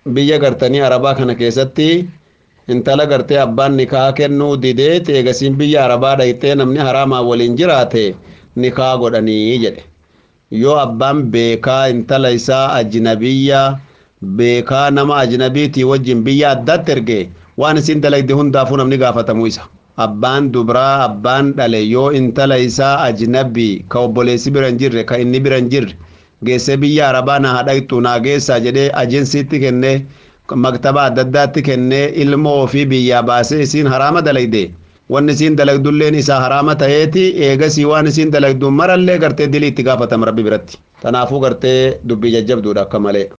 biyya gartanii arabaa kana keessatti intala gartee abbaan nikaa kennuu didee teegasiin biyya arabaa dhayxee namni haraamaa waliin jiraate nikaa godhanii jedhe yoo abbaan beekaa intala isaa ajnabiyya beekaa nama ajnabiitii wajjin biyya addaatti erge waan isin dalagde hundaafuu namni gaafatamuu isa abbaan dubraa abbaan dhale yoo intala isaa ajnabii ka obboleessi bira hin jirre ka inni bira hin jirre geessee biyya arabaa na hadhayxu naa geessaa jedhee ajensiitti kennee maktaba adda addaatti kennee ilma ofii biyyaa baasee isiin haraama dalagde wanni isiin dalagdulleen isaa haraama ta'eeti eegasii waan isiin dalagdu marallee gartee dilii itti gaafatama rabbi biratti tanaafuu gartee dubbii jajjabduudha akka malee